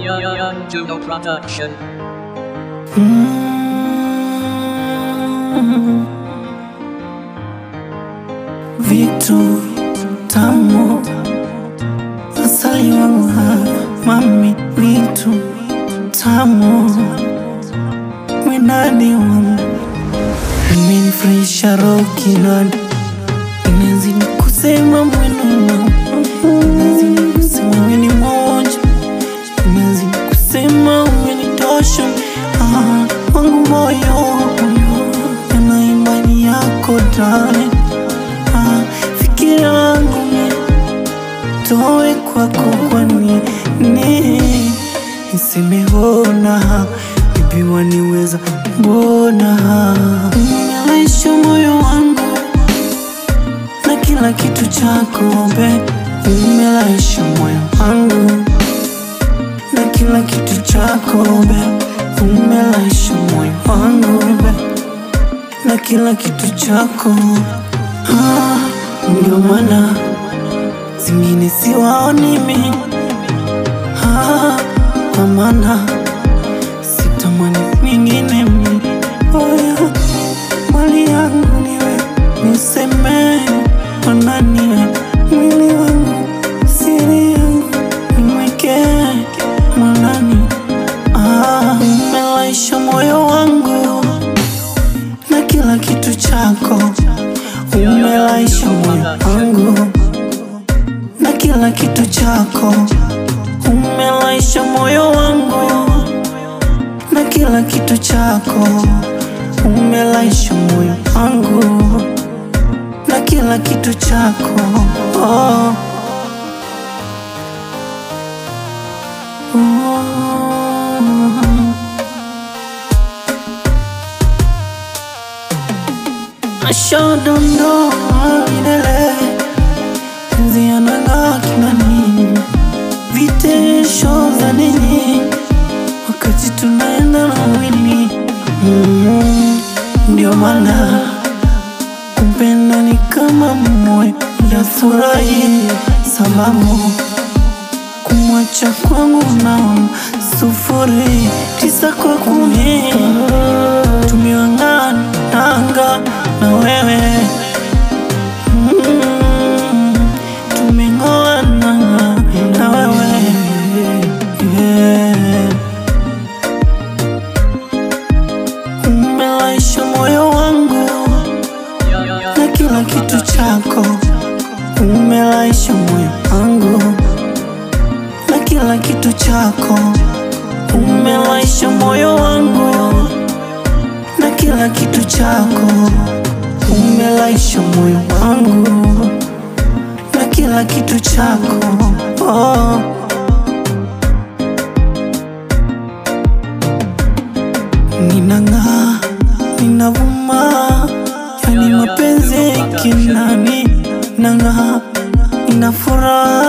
Young Juno Production. vitu tamu asali wangu ha, mami vitu tamu mwenani wangu imenifurahisha roho kinani inazidi kusema mwenuna inazidi kusema weni moja inazidi kusema umenitosha ah, wangu moyo yana imani yako darling Ah, fikira wangu ni toe kwako kwani ni nisemeona bibi waniweza mbona umelaisha moyo wangu na kila kitu chako be umelaisha moyo wangu na kila kitu chako be umelaisha moyo wangu be na kila kitu chako Ah, ndio maana zingine siwaoni mi Ah, kwa maana sitamani mwingine mi oya mali yangu niwe niseme mananiwe mwili wangu siri yangu nimweke mwanani Ah, umelaisha moyo wangu na kila kitu chako umelaisha moyo wangu na kila kitu chako umelaisha moyo wangu na kila kitu chako umelaisha moyo wangu na kila kitu chako oh. Oh. Ashodondoa milele penzi yanang'aa kinani, vitesho za nini wakati tunaenda na wili mm, ndio maana kupenda ni kama moyo ya furahi, sababu kumwacha kwangu na sufuri tisa kwa kumi tumiwangana anga na wewe mm, tumeng'oana na wewe yeah. umelaisha moyo wangu na kila kitu chako umelaisha moyo wangu na kila kitu chako umelaisha moyo wangu na kila kitu chako umelaisha moyo wangu na kila kitu chako oh. Ninang'aa, ninavuma, yani mapenzi kinani, nang'aa, nina furaha